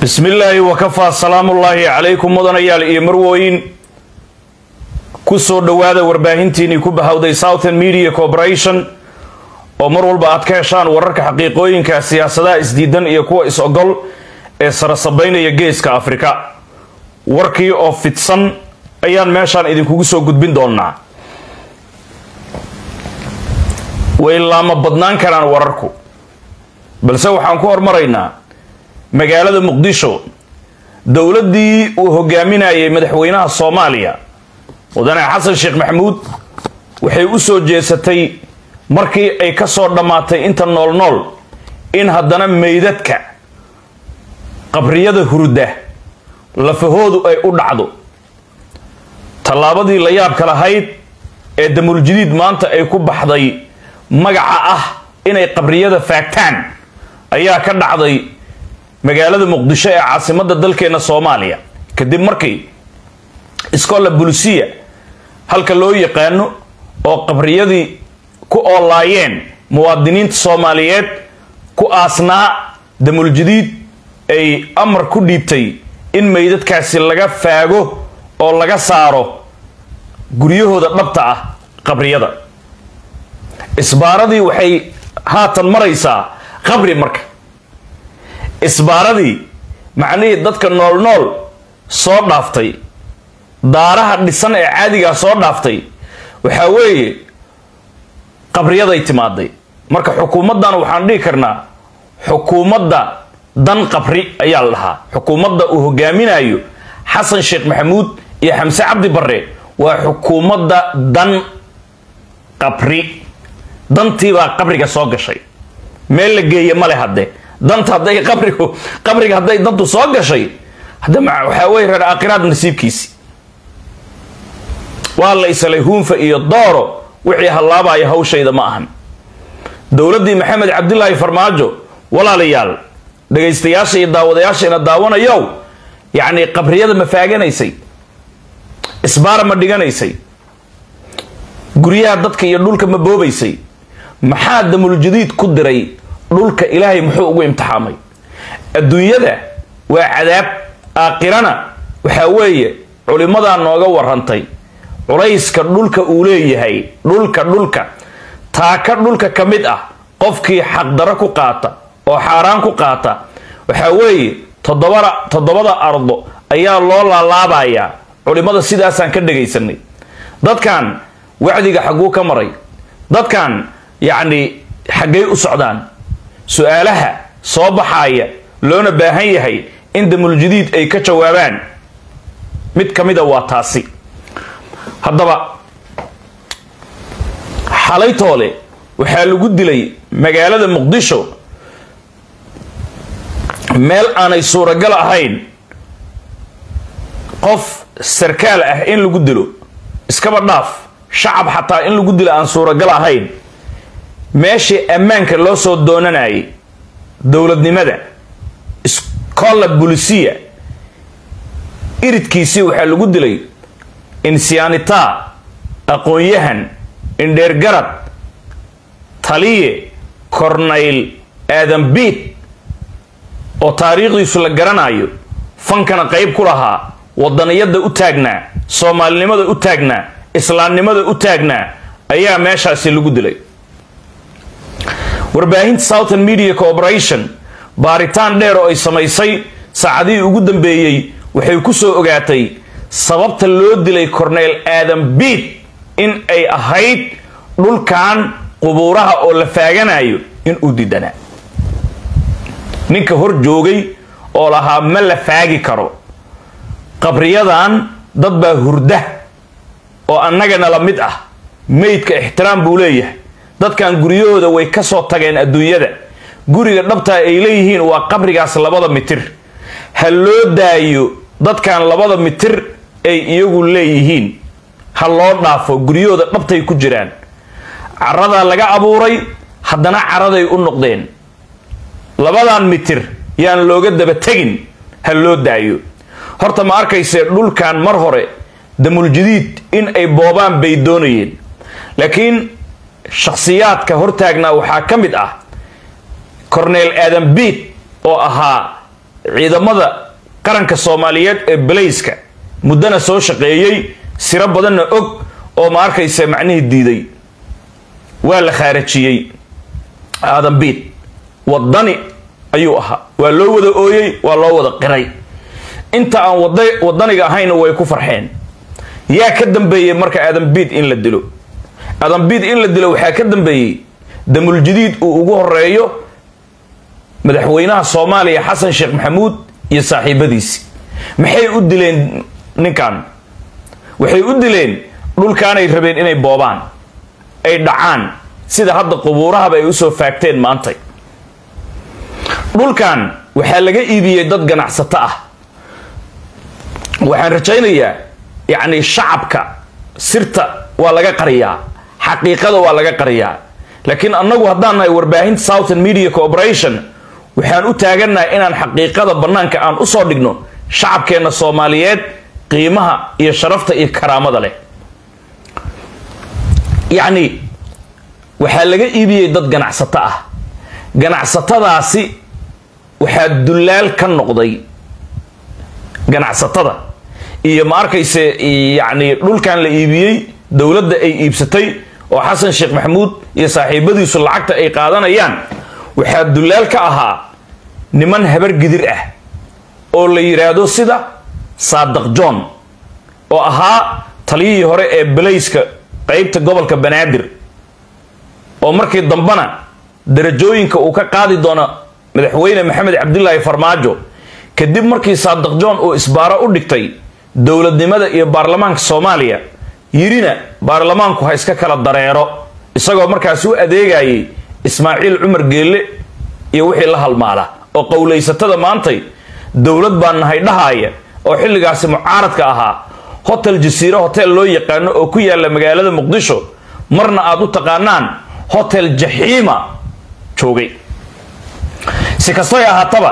bismi illaahi wakafaa salaamullaahi calaykum mudanayaal iyo marwooyin ku soo dhowaada warbaahintiinii ku bahawday southern media corporation oo mar walba aad ka heshaan wararka xaqiiqooyinka siyaasadaha isdiidan iyo kuwa is-ogol ee sarasabaynaya geeska afrika warkii oo fidsan ayaan meeshaan idinkugu soo gudbin doonaa way laama badnaan karaan wararku balse waxaan ku hormaraynaa magaalada muqdisho dowladdii uu hogaaminayay madaxweynaha soomaaliya mudane xasan sheekh maxamuud waxay u soo jeesatay markii ay ka soo dhammaatay inta nool nool in haddana meydadka qabriyada hurda lafahoodu ay u dhacdo tallaabadii la yaabka lahayd ee damuuljidiid maanta ay ku baxday magaca ah inay qabriyada faagtaan ayaa ka dhacday magaalada muqdisho ee caasimadda dalkeena soomaaliya kadib markii iskola bulisiya halka loo yaqaano oo qabriyadii ku oolaayeen muwaadiniinta soomaaliyeed ku aasnaa damuuljadiid ay amar ku dhiibtay in meydadkaasi laga faago oo laga saaro guryahooda dhabta ah qabriyada isbaaradii waxay haatan maraysaa qabri marka isbaaradii macnihii dadka nool nool soo dhaaftay daaraha dhisan ee caadigaa soo dhaaftay waxaa weeye qabriyaday timaaday marka xukuumaddan waxaan dhihi karnaa xukuumadda dan qabri ayaa la dhahaa xukuumadda uu hogaaminayo xasan sheekh maxamuud iyo xamse cabdi barre waa xukuumadda dan qabri dantiibaa qabriga soo gashay meel la geeye male hadde danta hadday qabrigu qabriga hadday dantu soo gashay hadda waxaa weye reer aakhiraad nasiibkiisi waa la isalay huunfa iyo dooro wixii hallaabaya hawshayda ma ahan dowladdii maxamed cabdilaahi farmaajo walaalayaal dhagaystayaasha iyo daawadayaashayna daawanayow yacni qabriyada ma faaganaysay isbaara ma dhiganaysay guryaha dadka iyo dhulka ma boobaysay maxaa damuuljadiid ku diray dhulka ilaahay muxuu ugu imtixaamay adduunyada waa cadaab aakhirana waxaa weeye culimmadaa nooga warantay culayska dhulka uu leeyahay dhulka dhulka taaka dhulka ka mid ah qofkii xaqdaro ku qaata oo xaaraan ku qaata waxaa weeye toddobada toddobada ardo ayaa loo laalaabayaa culimmada sidaasaan ka dhagaysanay dadkan wacdiga xagguu ka maray dadkan yacni xaggay u socdaan su-aalaha soo baxaaya loona baahan yahay in damuuljadiid ay ka jawaabaan mid ka mida waa taasi haddaba xalaytoole waxaa lagu dilay magaalada muqdisho meel aanay suuragal ahayn qof sarkaal ah in lagu dilo iskaba dhaaf shacab xataa in lagu dilo aan suuragal ahayn meeshii ammaanka loo soo doonanayay dowladnimada iskola bulisiya iridkiisii waxaa lagu dilay insyaanita aqoon-yahan indheergarad taliye cornayl aadan biid oo taariikhdiisu la garanayo fankana qayb ku lahaa wadaniyadda u taagnaa soomaalinimada u taagnaa islaamnimada u taagnaa ayaa meeshaasi lagu dilay warbaahinta southern media corporation baaritaan dheer oo ay samaysay saacadihii ugu dambeeyey waxay ku soo ogaatay sababta loo dilay corneyl aadan biid in ay ahayd dhulkan qubuuraha oo la faaganayo in uu didanaa ninka hor joogay oo lahaa ma la faagi karo qabriyadan dad baa hurda oo annagana la mid ah meydka ixtiraam buu leeyahay dadkan guryahooda way ka soo tageen adduunyada guriga dhabtaa ay leeyihiin waa qabrigaas labada mitir ha loo daayo dadkan labada mitir ay iyagu leeyihiin ha loo dhaafo guryahooda dhabtay ku jiraan caradaa laga abuuray haddana caraday u noqdeen labadan mitir yaan looga daba tegin ha loo daayo horta ma arkaysee dhulkan mar hore damuuljadiid in ay boobaan bay doonayeen laakiin shakhsiyaadka hortaagnaa waxaa ka mid ah corneyl aadan biid oo ahaa ciidamada qaranka soomaaliyeed ee balayska muddana soo shaqeeyey siro badanna og oo ma arkaysa macnihii diiday waa la khaarajiyey aadan biid wadani ayuu ahaa waa loo wada ooyey waa loo wada qiray inta aan wadaniga ahayna way ku farxeen yaa ka dambeeyey marka aadan biid in la dilo aadan biid in la dilo waxaa ka dambeeyey damuljadiid uu ugu horeeyo madaxweynaha soomaaliya xasan sheekh maxamuud iyo saaxiibadiisi maxay u dileen ninkan waxay u dileen dhulkaanay rabeen inay boobaan ay dhacaan sida hadda qubuurahaba ay usoo faagteen maantay dhulkan waxaa laga iibiyey dad ganacsato ah waxaan rajaynayaa yacni shacabka sirta waa laga qariyaa xaqiiqada waa laga qariyaa laakiin annagu haddaan nahay warbaahinta southern media corporation waxaan u taagannahay inaan xaqiiqada bannaanka aan usoo dhigno shacabkeenna soomaaliyeed qiimaha iyo sharafta iyo karaamada leh yacni waxaa laga iibiyey dad ganacsato ah ganacsatadaasi waxaa dullaal ka noqday ganacsatada iyo ma arkayse yacni dhulkan la iibiyey dowladda ay iibsatay oo xasan sheekh maxamuud iyo saaxiibadiisu lacagta ay qaadanayaan waxaa dullaal ka ahaa niman habar gidir ah oo la yidhaahdo sida saadaq john oo ahaa taliyihii hore ee balayska qeybta gobolka banaadir oo markii dambena darajooyinka uu ka qaadi doono madaxweyne maxamed cabdilaahi farmaajo kadib markii saadaq john uu isbaaro u dhigtay dowladnimada iyo baarlamaanka soomaaliya yirina baarlamaanku ha iska kala dareero isagoo markaasi u adeegayay ismaaciil cumar geelle iyo wixii la halmaala oo qowlaysatada maantay dowlad baa nahay dhahaaya oo xilligaasi mucaaradka ahaa hotel jasiiro hotel loo yaqaano oo ku yaalla magaalada muqdisho marna aad u taqaanaan hotel jaxiima joogay si kastoy ahaataba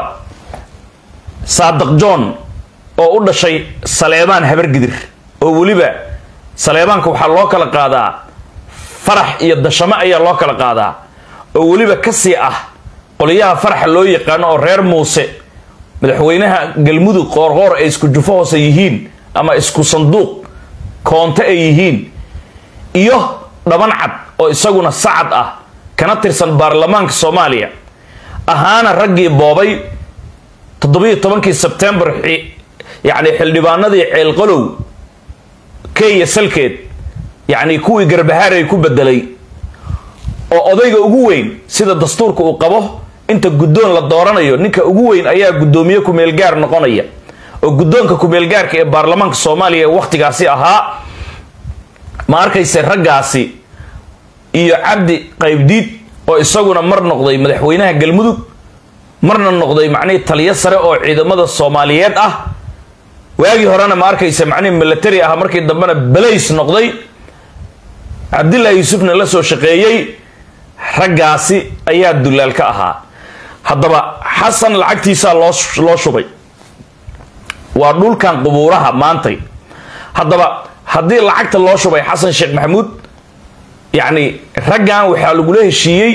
saadaq john oo u dhashay saleebaan habargidir oo weliba saleebaanka waxaa loo kala qaadaa farax iyo dashamo ayaa loo kala qaadaa oo weliba kasii ah qoliyaha faraxa loo yaqaano oo reer muuse madaxweynaha galmudug qoorqoor ay isku jufo hoose yihiin ama isku sanduuq koonto ay yihiin iyo dhaban cad oo isaguna sacad ah kana tirsan baarlamaanka soomaaliya ahaana raggii boobay toddobiyo tobankii sebtembar yacni xildhibaanadii ceelqalow kenya salkeed yacni kuwii garbahaaray ku bedelay oo odayga ugu weyn sida dastuurka uu qabo inta guddoon la dooranayo ninka ugu weyn ayaa guddoomiye kumeelgaar noqonaya oo guddoonka kumeelgaarka ee baarlamaanka soomaaliya ee wakhtigaasi ahaa ma arkayse raggaasi iyo cabdi qaybdiid oo isaguna mar noqday madaxweynaha galmudug marna noqday macnihii taliyo sare oo ciidamada soomaaliyeed ah waagii horena ma arkaysa macnihii military ah markii dambena balays noqday cabdillahi yuusufna la soo shaqeeyey raggaasi ayaa dullaal ka ahaa haddaba xasan lacagtiisaa loo loo shubay waa dhulkan qubuuraha maantay haddaba haddii lacagta loo shubay xasan sheekh maxamuud yacni raggan waxaa lagula heshiiyey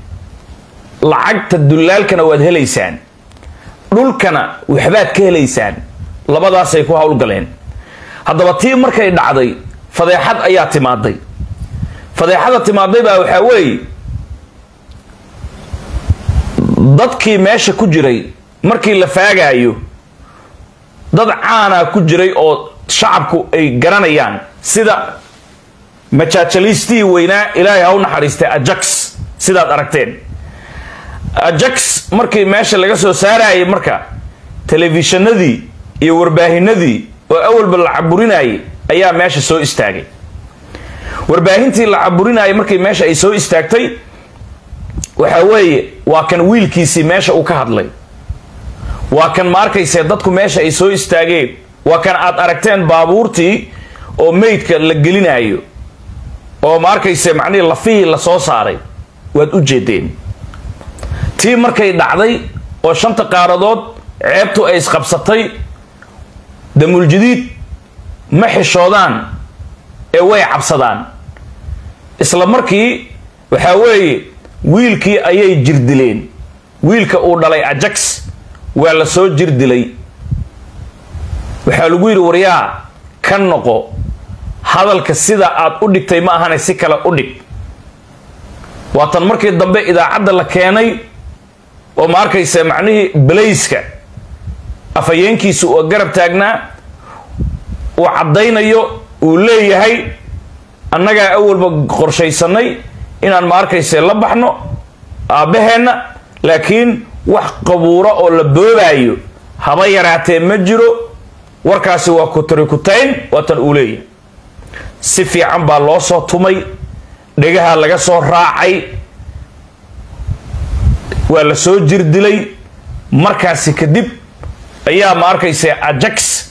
lacagta dullaalkana waad helaysaan dhulkana waxbaad ka helaysaan labadaasay ku howlgaleen haddaba tii markay dhacday fadeexad ayaa timaaday fadeexada timaaday baa waxaa weeye dadkii meesha ku jiray markii la faagaayo dad caana ku jiray oo shacabku ay garanayaan sida majaajaliistii weynaa ilaahay ha u naxariistay ajax sidaad aragteen ajax markii meesha laga soo saarayay marka telefishinadii iyo warbaahinadii oo awalba la caburinayay ayaa meesha soo istaagay warbaahintii la caburinayay markii meesha ay soo istaagtay waxa weeye waa kan wiilkiisii meesha uu ka hadlay waa kan ma arkayse dadku meesha ay soo istaageen waa kan aad aragteen baabuurtii oo meydka la gelinayo oo ma arkayse macnihii lafihii la soo saaray waad u jeedeen tii markay dhacday oo shanta qaaradood ceebtu ay isqabsatay damuuljadiid ma xishoodaan ee way cabsadaan isla markii waxaa weeye wiilkii ayay jirdileen wiilka uu dhalay ajax waa la soo jir dilay waxaa lagu yidhi waryaa ka noqo hadalka sida aad u dhigtay ma ahane si kale u dhig waatan markii dambe idaacadda la keenay oo ma arkaysa macnihii balayska afhayeenkiisu oo garab taagnaa uu caddaynayo uu leeyahay annagaa awalba qorshaysanay inaan ma arkayse la baxno aabbaheenna laakiin wax qabuuro oo la boobaayo haba yaraatee ma jiro warkaasi waa kutarikutayn waatan uu leeyahay si fiican baa loo soo tumay dhegaha laga soo raacay waa la soo jir dilay markaasi kadib ayaa ma arkaysa ajax